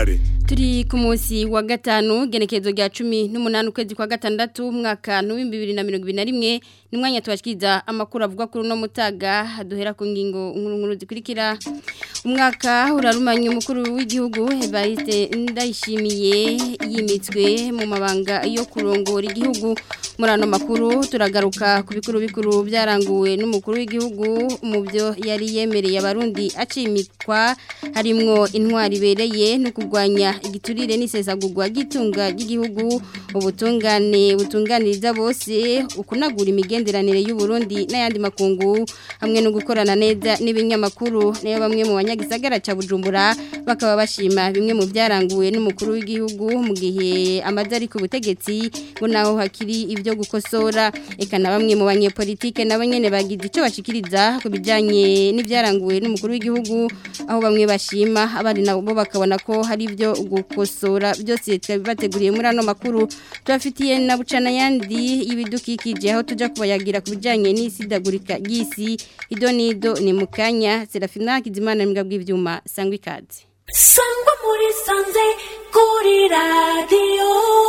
Nduwimana Turi ku munsi wa gatanu genekezo rya cumi n'umunani ukwezi kwa gatandatu umwaka n'ibihumbi bibiri na mirongo ibiri na rimwe ni umwanya tubashikiriza amakuru avuga kuri uno mutaga duhera ku ngingo nkuru nkuru zikurikira umwaka urarumanya umukuru w'igihugu Evariste Ndayishimiye yimitswe mu mabanga yo kurongora igihugu muri ano makuru turagaruka ku bikuru bikuru byaranguwe n'umukuru w'igihugu mu byo yari yemereye abarundi acimikwa harimwo intwari ibereye no kurwanya igiturire n'isesagurwa ry'itunga ry'igihugu ubutungane butunganiriza bose ukunagura imigenderanire y'u Burundi n'ayandi makungu hamwe no gukorana neza n'ibinyamakuru nayo bamwe mu banyagisagara ca Bujumbura bakaba bashima bimwe mu byaranguwe n'umukuru w'igihugu mu gihe amaze ari ku butegetsi ngo naho hakiri ibyo gukosora eka na bamwe mu banyepolitike nabo nyene bagize ico bashikiriza ku bijanye n'ibyaranguwe n'umukuru w'igihugu aho bamwe bashima abandi nabo bakabona ko hari ibyo gukosora byose twabibateguriye muri ano makuru tubafitiye na bucana yandi y'ibidukikije aho tuja kubayagira ku bijanye n'isidagurika ry'isi ido nido ni mu kanya Serafina Kizimana mbwa bw'ivyuma sangwa ikaze sangwa muri sanze kuri radiyo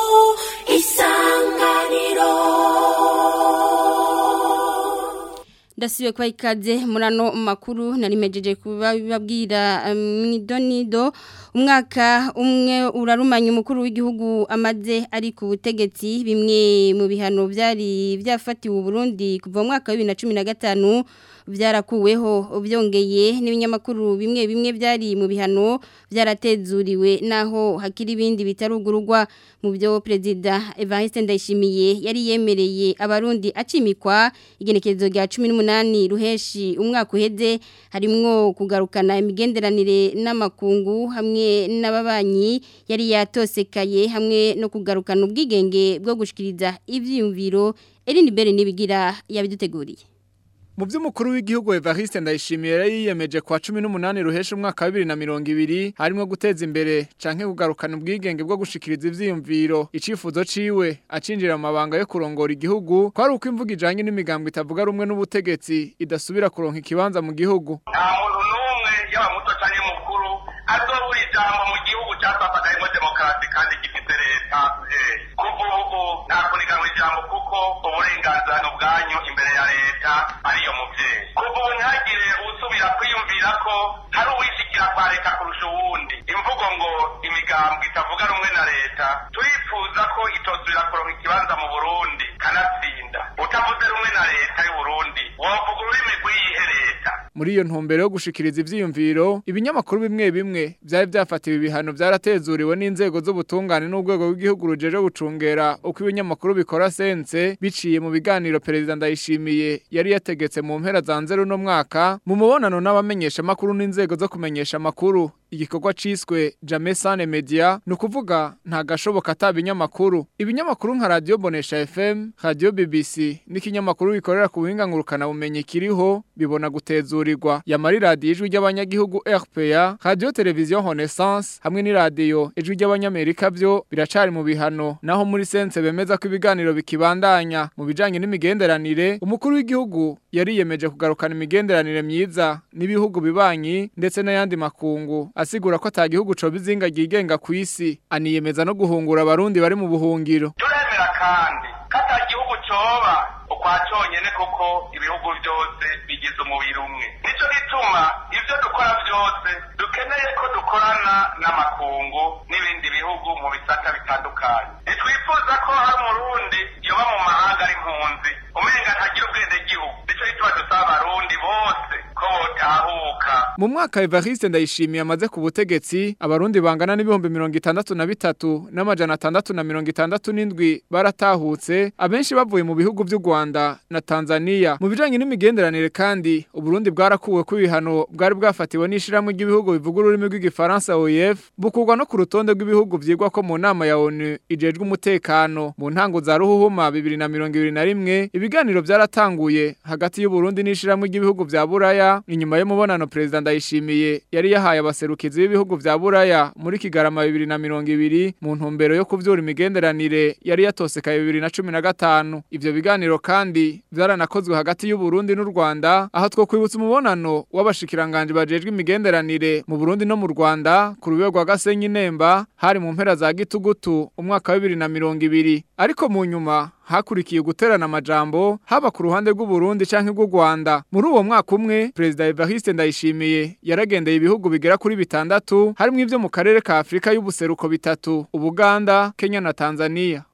isanganiro ndasubiye kwa ikaze muri ano makuru narimejeje kubabwira mwidonido umwaka umwe urarumanya umukuru w'igihugu amaze ari ku butegetsi bimwe mu bihano byari byafatiwe Burundi kuva mu mwaka wa 2015 byarakuweho byongeye n'ibinyamakuru bimwe bimwe byari mu bihano byaratezuriwe naho hakiri ibindi bitarugurugwa mu byo perezida Evariste Ndayishimiye yari yemereye abarundi acimikwa igenekerezo rya 18 ruheshi umwaka uheze harimwo kugarukana imigenderanire n'amakungu hamwe n'ababanyi yari yatosekaye hamwe no kugarukana ubwigenge bwo gushikiriza ivyiyumviro Eline Bere nibigira yabiduteguriye Mu by'umukuru w'igihugu Evariste Ndayishimiye yari yiyemeje kwa 18 ruhesha umwaka wa 2020 harimo guteza imbere canke kugarukana ubwigenge bwo gushikiriza ivyiyumviro icifuzo ciwe acinjira mu mabanga yo kurongora igihugu kwari uko imvuga ijanye n'imigambo itavuga rumwe n'ubutegetsi idasubira kuronka ikibanza mu gihugu nta muntu n'umwe yaba muto canke mukuru azobura ijambo mu gihugu cyatwafagayemo demokarasi kandi gifite leta kuva ubu nta kuniganwa ijambo kuko uburenganzira ni ubwanyu imbere ya leta ariyo muvyeyi kuva ubu ntihagire usubira kwiyumvira ko hari uwishikira kwa leta kurusha uwundi imvugo ngo imigambo itavuga rumwe na leta turifuza ko itosubira kuronka ikibanza mu burundi kanatsinda utavuze rumwe na leta y'uburundi wovuga ururimi rw'iyihe leta muri iyo ntumbero yo gushikiriza ivyiyumviro ibinyamakuru bimwe bimwe byari byafatiwe ibihano byaratezuriwe n'inzego z'ubutungane n'urwego rw'igihugu rujeje gucungera uko ibinyamakuru bikora sense biciye mu biganiro perezida Ndayishimiye yari yategetse mu mpera za nzero no mwaka mu mubonano n'abamenyesha makuru n'inzego zo kumenyesha makuru igikorwa ciswe Jamais Sane Media nukuvuga nta gashoboka atabinyamakuru ibinyamakuru nka Radio Bonesha FM Radio BBC n'ikinyamakuru bikorera ku buhinga ngurukana bumenyi kiriho bibona gutezurirwa yamari radio ijwi ry'abanyagihugu RPA Radio Television Renaissance hamwe ni radio ijwi ry'abanyamerika byo biracari mu bihano naho muri sense bemeza ko ibiganiro bikibandanya mu bijanye n'imigenderanire umukuru w'igihugu yariyemeje kugarukana imigenderanire myiza n'ibihugu bibanyi ndetse n'ayandi makungu asigura ko atagihugu co bizinga gigenga ku isi aniyemeza no guhungura abarundi bari mu buhungiro turemera kandi ko ata gihugu coba ukwa conyene kuko ibihugu byose bigize umubiri umwe nico gituma ivyo dukora byose dukeneye ko dukorana n'amakungu n'ibindi bihugu mu bisata bitandukanye ntitwifuza ko hari umurundi yoba mu mahanga ari impunzi umenga ntagira ubwende gihugu nico gituma dusaba abarundi bose ko botahuka mu mwaka Evariste Ndayishimiye amaze ku butegetsi abarundi bangana n'ibihumbi mirongo itandatu na bitatu n'amajana atandatu na mirongo itandatu n'indwi baratahutse abenshi bavuye mu bihugu by'u Rwanda na Tanzania mu bijanye n'imigenderanire kandi uburundi bwarakuwe ku ibihano bwari bwafatiwe n'ishiramwe ry'ibihugu bivuga ururimi rw'igifaransa OIF bukurwa no ku rutonde rw'ibihugu vyigwa ko mu nama ya ONU ijejwe umutekano mu ntango za ruhuhuma 2021 ibiganiro byaratanguye hagati y'u Burundi n'ishiramwe ry'ibihugu vya Buraya inyuma y'umubonano president Ndayishimiye yari yahaye abaserukizi b'ibihugu vya Buraya muri Kigarama 2020 mu ntumbero yo kuvyura imigenderanire yari yatosekaye 2015 ivyo biganiro kandi vyaranakozwe hagati y'u Burundi n'u Rwanda aho two kwibutsa umubonano w'abashikiranganje bajejwe imigenderanire mu Burundi no mu Rwanda ku rubego rwa Gasenyi Nemba hari mu mpera za Gitugutu umwaka wa 2020 ariko mu nyuma hakurikiye guterana amajambo haba ku ruhande rw'u Burundi canke rw'u Rwanda muri uwo mwaka umwe President Evariste Ndayishimiye yaragendeye ibihugu bigera kuri bitandatu harimo ivyo mu karere ka Afrika y'ubuseruko bitatu Ubuganda Kenya na Tanzania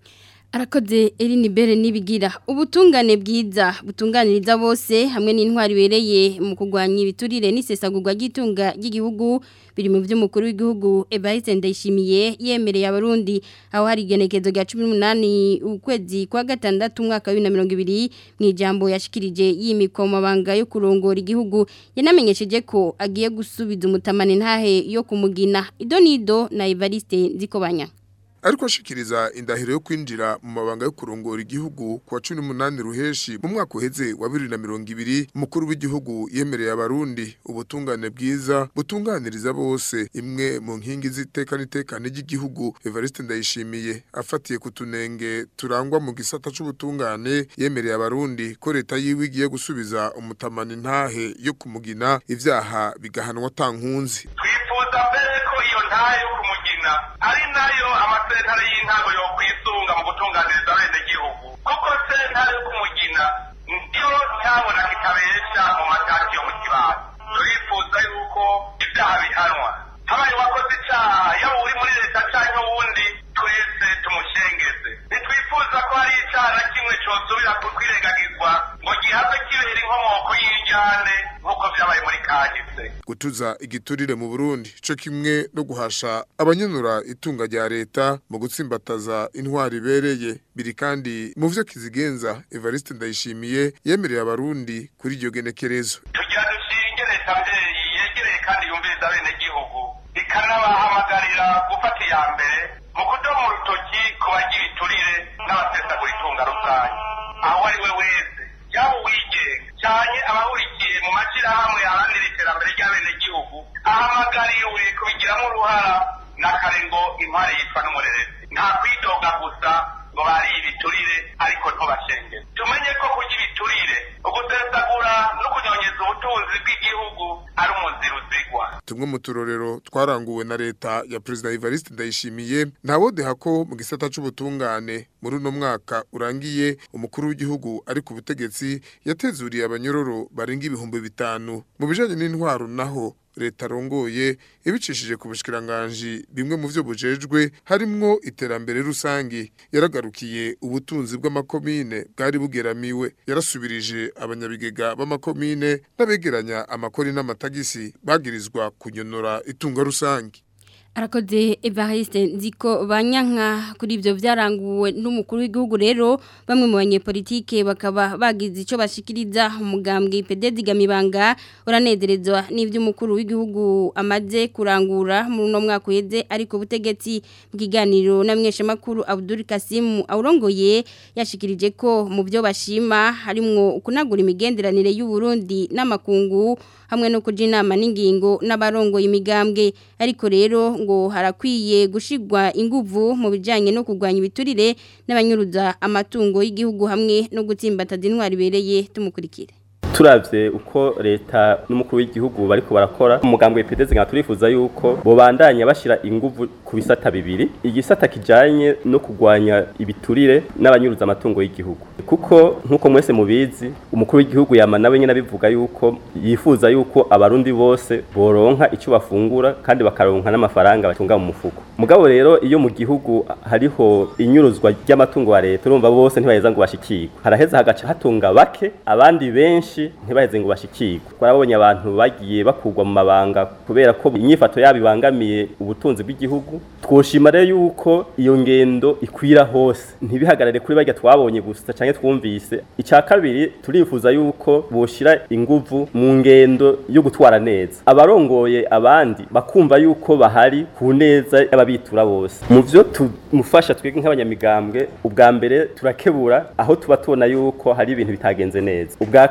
Arakoze Eline Bere nibigira ubutungane bwiza butunganiriza bose hamwe n'intwari bereye mu kugwanya ibiturire n'isesagurwa ry'itunga ry'igihugu biri mu by'umukuru w'igihugu Evariste Ndayishimiye yemereye abarundi aho hari igenekezo rya 18 ukwezi kwa gatandatu umwaka wa 2020 mu ijambo yashikirije yimiko mabanga yo kurongora igihugu yanamenyesheje ko agiye gusubiza umutamane ntahe yo kumugina idonido na Evariste Nzikobanya ariko ashikiriza indahiro yo kwinjira mu mabanga yo kurongora igihugu kwa 18 ruheshi mu mwaka uheze wa 2020 umukuru w'igihugu yemereye abarundi ubutungane bwiza butunganiriza bose imwe mu nkingi z'iteka n'itekane ry'igihugu Evariste Ndayishimiye afatiye ku tunenge turangwa mu gisata c'ubutungane yemereye abarundi ko leta yiwe igiye gusubiza umutamani ntahe yo kumugina ivyaha bigahanwa tankunzi twifuza mbere ko iyo ntahe yo kumugina ari nayo amasentare y'intango yo kwisunga mu gutunganiriza bene gihugu kuko sentare yo kumugina niyo ntabona kitabesha mu mataki yo mu kibano turifuza yuko ibyaha bihanwa habaye uwakoze icyaha yaba uri muri leta cyangwa uwundi twese tumushengeze ntitwifuza ko hari icyaha na kimwe cyosubira kwirengagizwa ngo gihabwe kibera inkomoko y'ijyane nk'uko byabaye muri kahise gutuza igiturire mu Burundi co kimwe no guhasha abanyunura itunga rya leta mu gutsimbataza intwari ibereye biri kandi mu vyo kizigenza Evariste Ndayishimiye yemereye abarundi kuri iryo genekerezo tugira dushinge leta mbyeyi yegereye kandi yumviriza bene gihugu ikanabahamagarira gufata iya mbere mu kudomo urutoki ku bagira iturire n'abasesagura itunga rusange aho ari we wese yaba uwigenga cyane abahurikiye mu mashyirahamwe aharanira iterambere ry'abenegihugu ahamagariwe kubigiramo uruhara na kare ngo intwari yitwa n'umurerezi nta kwidoga gusa ngo bari ibiturire ariko ntubashengere tumenye ko kurya ibiturire ugusesagura no kunyonyeza ubutunzi bw'igihugu ari umuzira uzigwa tumwe mu turorero twaranguwe na leta ya President Evariste Ndayishimiye ntawodeha ko mu gisata c'ubutungane muri uno mwaka urangiye umukuru w'igihugu ari ku butegetsi yatezuriye abanyororo barenga ibihumbi bitanu mu bijanye n'intwaro naho leta rongoye ibicishije ku bushikiranganje bimwe mu byo bujejwe harimwo iterambere rusangi yaragarukiye ubutunzi bw'amakomine bwari bugeramiwe yarasubirije abanyabigega b'amakomine n'abegeranya amakori n'amatagisi bagirizwa kunyonora itunga rusangi Arakoze Evariste nziko banyanka kuri ivyo vyaranguwe n'umukuru w'igihugu rero bamwe mu banyepolitike bakaba bagize ico bashikiriza umugambwe PDD gamibanga uranezerezwa n'ivyo umukuru w'igihugu amaze kurangura muri no mwaka uheze ariko butegetsi bw'iganiro namwesha makuru Abdul Kasim aurongoye yashikirije ko mu byo bashima harimwo kunagura imigenderanire y'u Burundi n'amakungu hamwe no kuja inama n'ingingo n'abarongoye imigambwe ariko rero ngo harakwiye gushigwa inguvu mu bijanye no kugwanya ibiturire n'abanyuruza amatungo y'igihugu hamwe no gutsimbataza intwari bereye tumukurikire turavye uko leta n'umukuru w'igihugu bariko barakora umugambwe PDZ nka turifuza yuko bobandanya bashira inguvu ku bisata bibiri igisata kijanye no kugwanya ibiturire n'abanyuruza amatungo y'igihugu kuko nkuko mwese mubizi umukuru w'igihugu yama nawe nyene abivuga yuko yifuza yuko abarundi bose boronka ico bafungura kandi bakaronka n'amafaranga batunga mu mufuko mugabo rero iyo mu gihugu hariho inyuruzwa ry'amatungo ya leta urumva bose ntibaheza ngo bashikirwe haraheza hagaca hatunga bake abandi benshi ntibaheze ngo bashikirwe twarabonye abantu bagiye bakurwa mu mabanga kubera ko inyifato yabo ibangamiye ubutunzi bw'igihugu twoshima rero yuko iyo ngendo ikwira hose ntibihagarare kuri barya twabonye gusa canke twumvise icya kabiri turifuza yuko boshira inguvu mu ngendo yo gutwara neza abarongoye abandi bakumva yuko bahari ku neza y'ababitura bose mu vyo tumufasha twebwe nk'abanyamigambwe ubwa mbere turakebura aho tuba tubona yuko hari ibintu bitagenze neza ubwa kabiri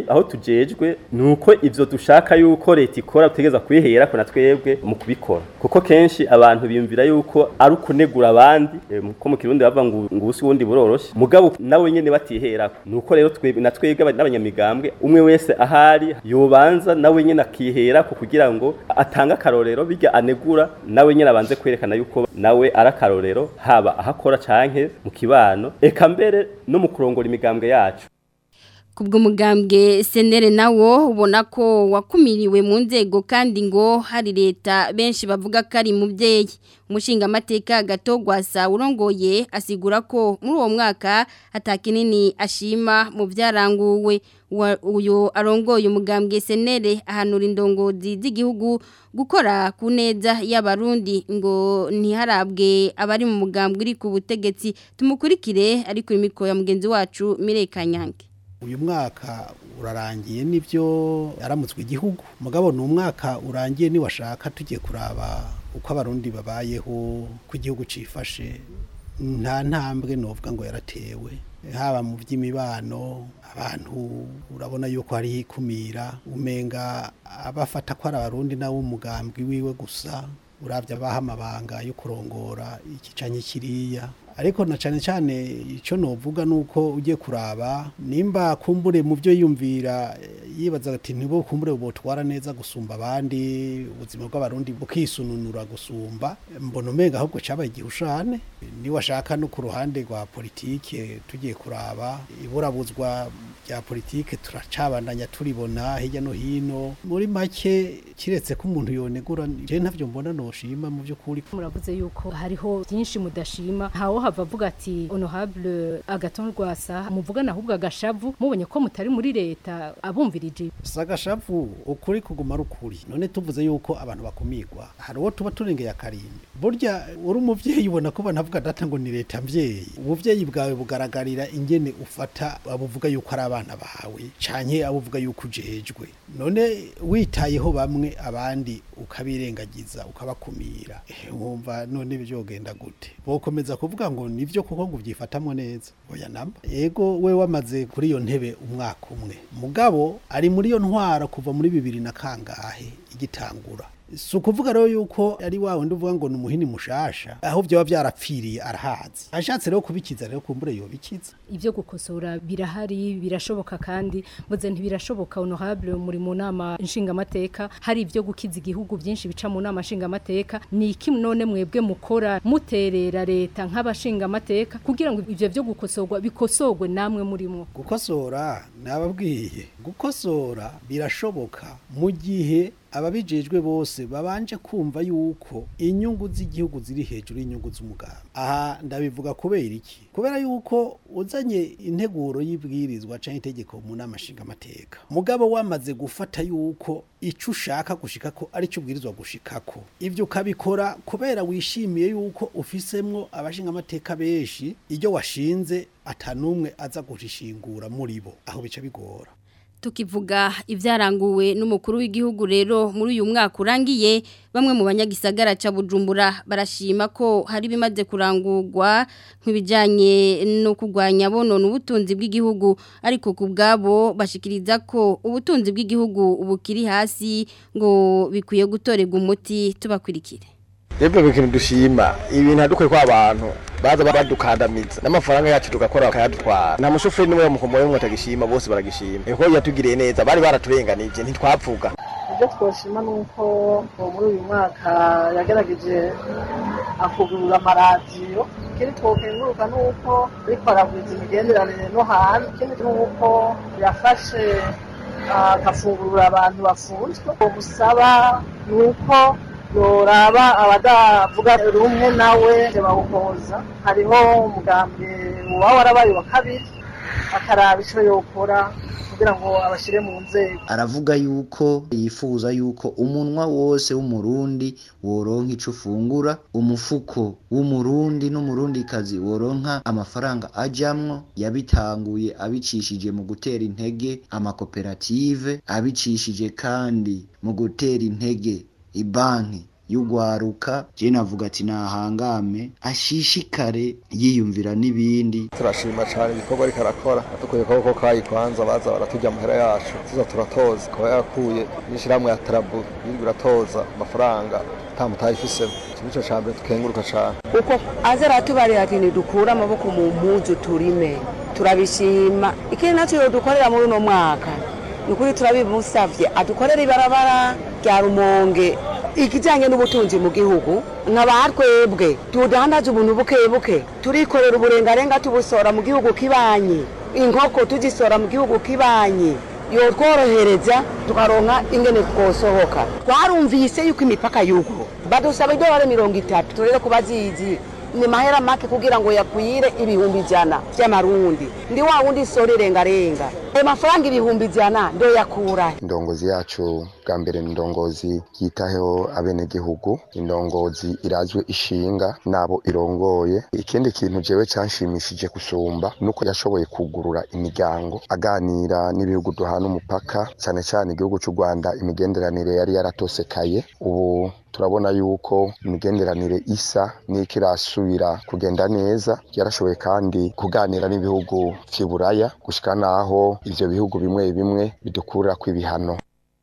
kabiri aho tujejwe nuko ivyo dushaka yuko leta ikora tutegeza kwihera ko natwebwe mu kubikora kuko kenshi abantu biyumvira yuko ari ukunegura abandi eh, ko mu kirundi bava ngo ngusi wundi buroroshe mugabo nawe nyene batiherako nuko rero twebwe natwebwe aba- n'abanyamigambwe umwe wese ahari yobanza nawe nyene akiherako kugira ngo atange akarorero bijya anegura nawe nyene abanze kwerekana yuko nawe ari akarorero haba ahakora canke mu kibano eka mbere no mu kurongora imigambwe yacu Kubwo mugambwe senere nawo ubona ko wakumiriwe mu nzego kandi ngo hari leta benshi bavuga ko ari mubyeyi umushinga amateka gatogwasa urongoye asigura ko muri uwo mwaka atakinini ashima mu byaranguwe Wa- uyu arongoye umugambwe senere ahanura indongozi z'igihugu gukora ku neza y'abarundi ngo ntiharabwe abari mu mugambwe uri ku butegetsi tumukurikire ariko imiko ya mugenzi wacu Mirekanyange uyu mwaka urarangiye nibyo yaramutswe igihugu mugabo ni umwaka urangiye niwashaka tugiye kuraba uko abarundi babayeho ko igihugu cifashe nta ntambwe novuga ngo yaratewe haba mu by'imibano abantu urabona yuko hariho ikumira umenga abafata ko ari abarundi nawe umugambwe wiwe gusa urabya abaha amabanga yo kurongora ikicanye kiriya ariko na cyane cyane icyo novuga ni uko ugiye kuraba nimba kumbure mu byo yumvira yibaza ati ntibo kumbure butwara neza gusumba abandi ubuzima bw'abarundi bukisununura gusumba mbona umenga ahubwo cyabaye igihushane niwashaka no ku ruhande rwa politike tugiye kuraba iburabuzwa rya politike turacabandanya turibona hirya no hino muri make kiretse ko umuntu yonegura je ntavyo mbona noshima mu by'ukuri muravuze yuko hariho byinshi mudashima ntawo hava avuga ati honorable agaton rwasa muvugana ahubwo agashavu mubonye ko mutari muri leta abumvirije sagashavu ukuri kuguma ari ukuri none tuvuze yuko abantu bakumigwa hari uwo tuba turengeye akarimbi burya uri umuvyeyi ubona ko banavuga data ngo ni leta mvyeyi ubuvyeyi bwawe bugaragarira ingene ufata abuvuga yuko ari abana bawe canke abuvuga yuko ujejwe none witayeho bamwe abandi ukabirengagiza ukabakumira Eh, wumva none byogenda gute bokomeza kuvuga ngo nivyo kuko ngo uvyifatamwo neza oya namba ego we wamaze kuri iyo ntebe umwaka umwe mugabo ari muri iyo ntwara kuva muri bibiri na kangahe igitangura si ukuvuga rero yuko ari wa wundi uvuga ngo ni umuhini mushasha aho byaba byarapfiriye arahazi ashatse rero kubikiza rero kumbure yobikiza ibyo gukosora birahari birashoboka kandi muze ntibirashoboka honorable muri mu nama nshingamateka hari ibyo gukiza igihugu byinshi bica mu nama nshingamateka ni iki none mwebwe mukora muterera leta nk'abashingamateka kugira ngo ibyo byo gukosorwa bikosorwe namwe murimo gukosora nababwiye gukosora birashoboka mu gihe ababijejwe bose babanje kumva yuko inyungu z'igihugu ziri hejuru y'inyungu z'umugabo aha ndabivuga kubera iki kubera yuko uzanye integuro y'ibwirizwa canke itegeko mu nama nshingamateka mugabo wamaze gufata yuko ico ushaka gushikako ari cyo ubwirizwa gushikako ivyo ukabikora kubera wishimiye yuko ufisemwo abashingamateka benshi iryo washinze atanumwe aza gushishingura muri bo aho bica bigora tukivuga ibyaranguwe n'umukuru w'igihugu rero muri uyu mwaka urangiye bamwe mu banyagisagara ca Bujumbura barashima ko hari bimaze kurangurwa nk'ibijanye no kugwanya bonona ubutunzi bw'igihugu ariko ku bwabo bashikiriza ko ubutunzi bw'igihugu bukiri hasi ngo bikwiye gutorerwa umuti tubakurikire Rebe bikintu dushima ibintu adukwe kwa abantu baza badukandamiza n'amafaranga yacu tugakora bakayadutwara nta mushoferi n'umwe mukomoye mwe atagishima bose baragishima eko yatugiriye neza bari baraturenganije ntitwapfuga ibyo twoshima ni uko muri uyu mwaka yagerageje akugurura amaradiyo ikindi twokenguruka ni uko ariko aragwiza imigenderanire no hanze ikindi ni uko yafashe agafungurura abantu bafunzwe uwo musaba ni uko yoraba abadavuga rumwe nawe bawuhoza hariho umugambi uba warabaye wa kabiri akaraba icyo yokora kugira ngo abashyire mu nzego aravuga yuko yifuza yuko umunwa wose w'umurundi woronka ico ufungura umufuko w'umurundi n'umurundikazi woronka amafaranga ajamwo yabitanguye abicishije mu gutera intege amakoperative abicishije kandi mu gutera intege ibanki y'ugwaruka je navuga ati nahangame ashishikare yiyumvira n'ibindi turashima cyane igikorwa ariko arakora dukwiye ko kayi kwanza baza baratujya amahera yacu tuza turatoza kuba yakuye n'ishyirahamwe ya tarabu yirwa iratoza amafaranga nta mutayifisemo iki nicyo cya mbere tukenguruka cyane uko aza aratubarira ati ntidukure amaboko mu mpuzu turime turabishima ikindi nacyo dukorera muri uno mwaka ni ukuri turabimusabye adukorera ibarabara rya rumonge ikijyanye n'ubutunzi mu gihugu nk'abatwebwe tudandaza ubuntu buke buke turikorera uburengarenga tubusora mu gihugu kibanyi inkoko tuzisora mu gihugu kibanyi yotworohereza tukaronka ingene twosohoka twarumvise yuko imipaka yugo badusaba idolari mirongo itatu turere kuba zizi ni mahera make kugira ngo yakwire ibihumbi ijana by'amarundi ndi wa wundi sora irengarenga ayo mafaranga ibihumbi ijana ndo yakura indongozi yacu bwa mbere ni indongozi yitaho abenegihugu indongozi irazwe ishinga n'abo irongoye ikindi kintu jewe canshimishije gusumba nuko yashoboye kugurura imiryango aganira n'ibihugu duhana umupaka cyane cyane igihugu cy'u Rwanda imigenderanire yari yaratosekaye ubu turabona yuko imigenderanire isa n'iko irasubira kugenda neza yarashoboye kandi kuganira n'ibihugu vy'iburaya gushika naho ivyo bihugu bimwe bimwe bidukurira kw'ibihano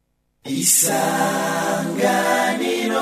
isanganiro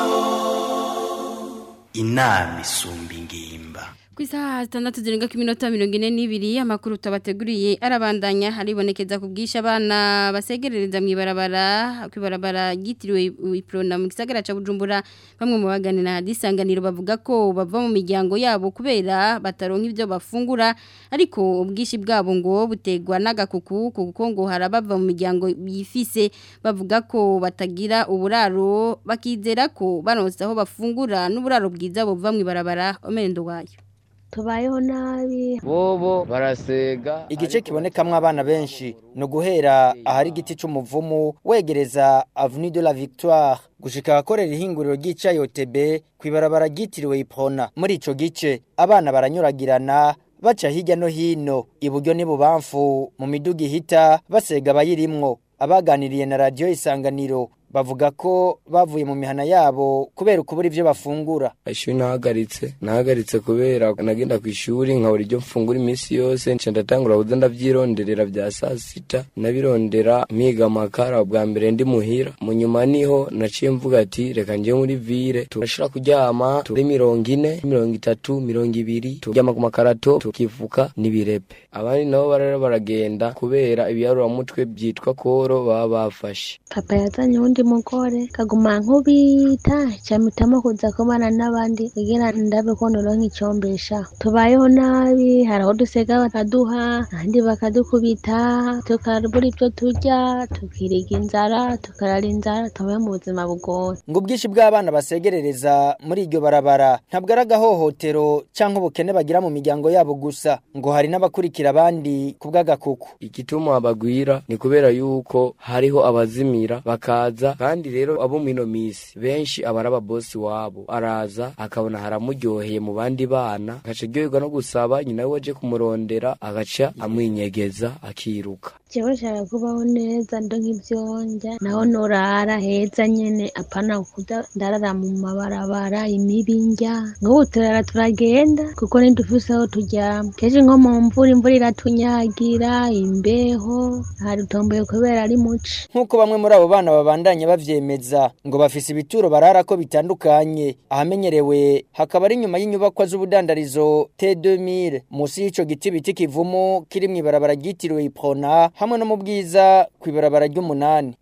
inama isumba ingimba ku isaha zitandatu zirenga ku minota mirongo ine n'ibiri amakuru tubateguriye arabandanya haribonekeza ku bwinshi abana basegerereza mu ibarabara ku ibarabara ryitiriwe iprona mu gisagara cya bujumbura bamwe mu baganira hadisanganiro bavuga ko bava mu miryango yabo kubera bataronka ibyo bafungura ariko ubwinshi bwabo ngo butegwa n'agakuku kuko ngo harabava mu miryango yifise bavuga ko batagira uburaro bakizera ko baronse aho bafungura n'uburaro bwiza buva mu ibarabara omendo wayo tubayeho nabi bobo barasega igice kibonekamwo abana benshi ni uguhera ahari igiti c'umuvumu wegereza avenue de la victoire gushika ahakorera ihinguriro ry'icayi otb kw'ibarabara ryitiriwe ipona muri ico gice abana baranyuragirana baca hirya no hino iburyo n'ibubamfu mu miduga ihita basega abayirimwo abaganiriye na radiyo isanganiro bavuga ko bavuye mu mihana yabo kubera ukubura ibyo bafungura ishuri nahagaritse nahagaritse kubera nagenda ku ishuri nkabura ibyo mfungura iminsi yose nca ndatangura kuza ndavyironderera vya saa sita nabirondera mpiga amakara bwa mbere ndi muhira mu nyuma niho naciye mvuga ati reka nje muri vire turashira kuryama turi mirongo ine mirongo itatu mirongo ibiri turyama ku makarato tukifuka n'ibirepe abandi nabo barara baragenda kubera ibiyaruramutwe byitwa koro baba bafashe papa yazanye uwundi mugore kaguma nkubita camitamo kuza kubana n'abandi kugira ndabe ko noronka icombesha tubayeho nabi hari aho dusega bakaduha ahandi bakadukubita tukabura ibyo turya tukiriga inzara tukarara inzara tubaye mu buzima bugoye ngo ubwinshi bw'abana basegerereza muri iryo barabara ntabwo ari agahohotero cyangwa ubukene bagira mu miryango yabo gusa ngo hari n'abakurikira abandi ku bw'agakuku igituma bagwira ni kubera yuko hariho abazimira bakaza kandi rero abo mino misi benshi aba ari ababosi wabo araza akabona haramuryoheye mu bandi bana agaca aryoherwa no gusaba nyina we waje kumurondera agaca amwinyegeza akiruka jewe nshaka kubaho neza ndo nk'ivyonja naho norara heza nyene apana kuda ndarara mu mabarabara imibi ndya nk'ubu turara turagenda kuko ntidufise aho turyama kenshi nko mu mvura imvura iratunyagira imbeho harutomboye kubera ari muci nk'uko bamwe muri abo bana babandanya bavyemeza ngo bafise ibituro barara ko bitandukanye ahamenyerewe hakaba ari inyuma y'inyubakwa z'ubudandarizo T2000 musi y'ico giti biti kivumu kiri mw'ibarabara ryitiriwe Iprona hamwe no mu bwiza kw'ibarabara ry'umunani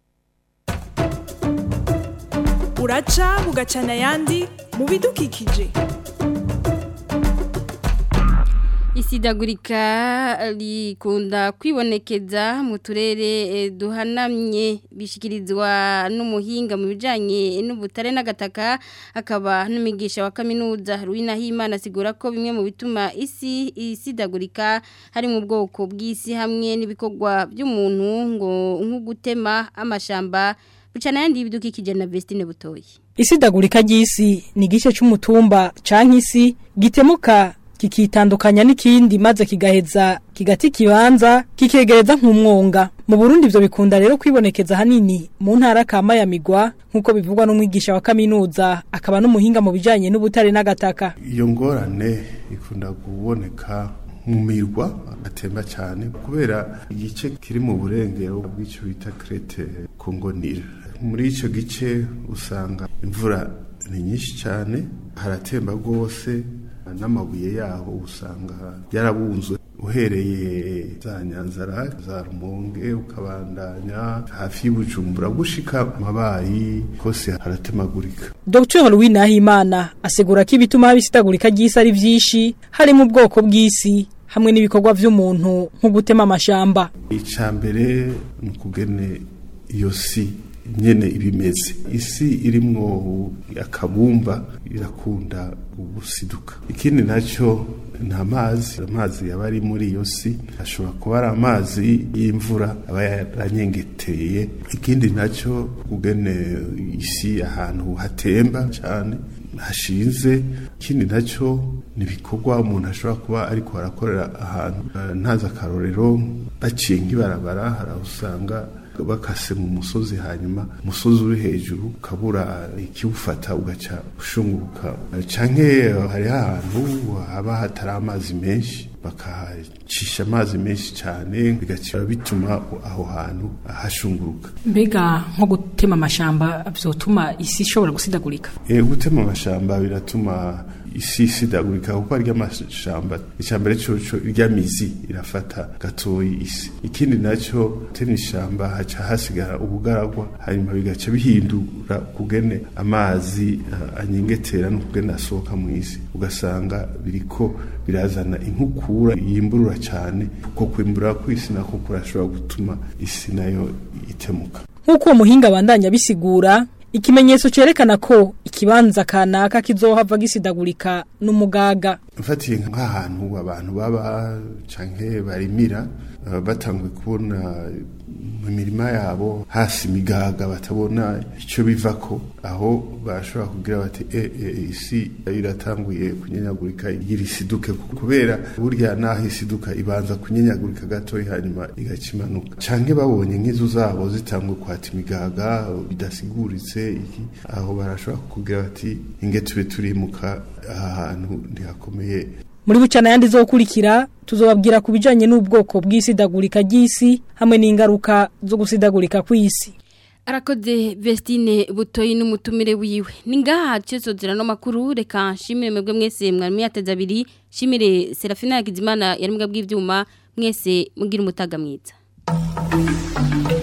uraca bugacana ayandi mu bidukikije isidagurika rikunda kwibonekeza mu turere duhanamye bishyikirizwa n'umuhinga mu bijyanye n'ubutare n'agataka akaba n'umwigisha wa kaminuza Himana asigura ko bimwe mu bituma isi isidagurika hari mu bwoko bw'isi hamwe n'ibikorwa by'umuntu ngo nko gutema amashamba bucana yandi y'ibidukikije na Vestine Butoyi isidagurika ry'isi ni igice cy'umutumba canke isi gitemuka kikitandukanya n'ikindi maze kigaheza kigati kibanza kikegereza nk'umwonga mu Burundi ivyo bikunda rero kwibonekeza hanini mu ntara kama ya migwa nkuko bivugwa n'umwigisha wa kaminuza akaba n'umuhinga mu bijanye n'ubutare n'agataka iyo ngorane ikunda kuboneka mu mirwa atemba cyane kubera igice kiri mu burengero bw'icyo bita krete kongonira muri icyo gice usanga imvura ni nyinshi cyane haratemba rwose n'amabuye yaho usanga yarabunzwe uhereye za nyanzara za rumonge ukabandanya hafi y'ubujumbura gushika mabayi hose haratemagurika Dr. Louis Nahimana asegura ko ibituma habisitagurika ry'isi ari vyinshi harimo ubwoko bw'isi hamwe n'ibikorwa vy'umuntu nko gutema amashamba icambere ni ukugene iyo si nyene ibimeze isi irimwo akabumba irakunda ubusiduka ikindi nacyo ni amazi amazi yaba ari muri iyo si ashobora kuba ari amazi y'imvura aba yaranyengeteye ikindi nacyo kugene isi ahantu hatemba cyane hashinze ikindi nacyo ni ibikorwa umuntu ashobora kuba ariko arakorera ahantu ntazi akarorero baciye nk'ibarabara hari aho usanga bakase mu musozi hanyuma umusozi uri hejuru ukabura ikiwufata ugaca ushunguruka canke hariho ahantu haba hatari amazi menshi bakacisha amazi menshi cyane bigaca bituma aho hantu hashunguruka mbega nko gutema amashamba vyotuma isi ishobora gusidagurika e, gutema amashamba biratuma isi isidagurika kuko arya amashamba icambere coco irya mizi irafata gatoyi isi ikindi naco tena ishamba haca hasigara ubugaragwa hanyuma bigaca bihindura kugene amazi uh, anyengetera no kugene asohoka mu isi ugasanga biriko birazana inkukura yimburura cyane kuko kwimbura kw'isi nako kurashobora gutuma isi nayo itemuka nk'uko uwo muhinga abandanya bisigura ikimenyetso cerekana ko ikibanza kanaka kizohava gisidagurika n'umugaga mfatiye nk'ahantu abantu baba canke barimira uh, batanguye kubona mu mirima yabo hasi imigaga batabona icyo bivako aho bashobora kugira bati e, e, isi iratanguye kunyenyagurika igira isiduke kubera burya naho isiduka ibanza kunyenyagurika gatoya hanyuma igacimanuka canke babonye nk'izu zabo zitanguye kwata imigaga bidasiguritse iki aho barashobora kugira bati inge tube turimuka aha hantu ntihakomeye muri bucana yandi zokurikira tuzobabwira ku bijanye n'ubwoko bw'isidagurika ry'isi hamwe n'ingaruka zo gusidagurika kw'isi arakoze Vestine butoyi n'umutumire wiwe ningaha cesozera no makuru reka nshimire mwebwe mwese mwari mwateza abiri shimire Serafina Yakizimana yari mbwa bw'ivyuma mwese mugira umutaga mwiza